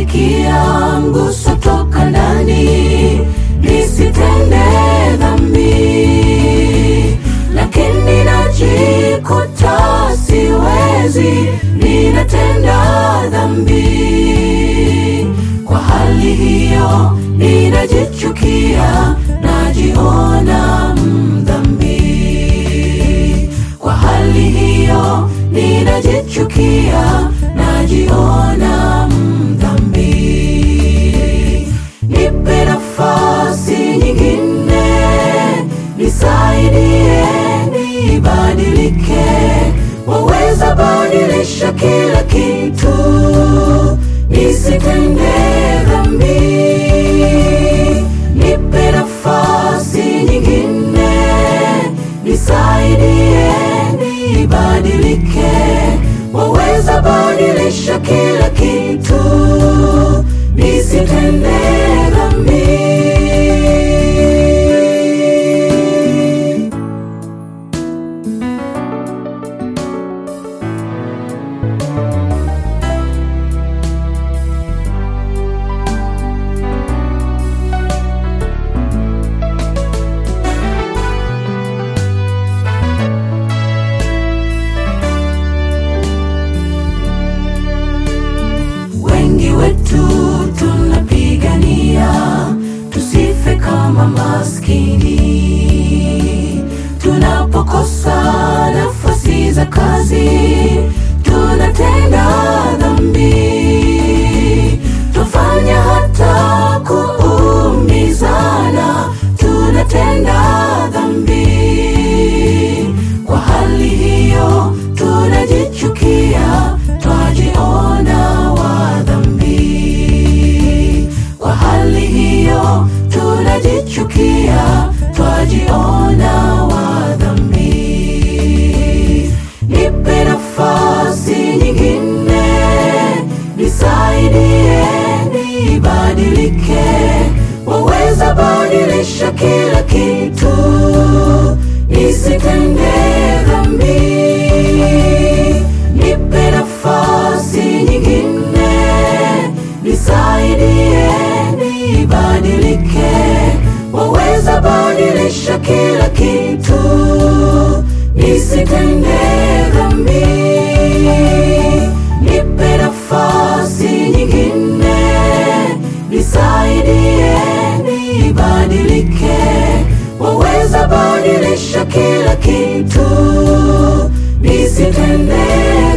nasikia mguso toka ndani, nisitende dhambi, lakini najikuta siwezi, ninatenda dhambi. Kwa hali hiyo ninajichukia, najiona mdhambi. Kwa hali hiyo ninajichukia, najiona mdhambi. Nipe nafasi nyingine, nisaidie nibadilike. Waweza badilisha kila kitu, nisitende dhambi. Nipe nafasi nyingine, nisaidie nibadilike. Waweza badilisha kila kitu, nisitende dhambi. Wengi wetu tunapigania tusife kama maskini, tunapokosa nafasi za kazi tunatenda dhambi, twafanya hata kuumizana, tunatenda dhambi. Kwa hali hiyo tunajichukia, twajiona wa dhambi. Kwa hali hiyo tunajichukia, twajiona wa dhambi. Nipe nafasi nyingine, nisaidie nibadilike. Waweza badilisha kila kitu, nisitende dhambi. Nipe nafasi nyingine, nisaidie nibadilike. Waweza badilisha kila kitu, nisitende dhambi. Nipe nafasi nyingine, nisaidie nibadilike. Waweza badilisha kila kitu, nisitende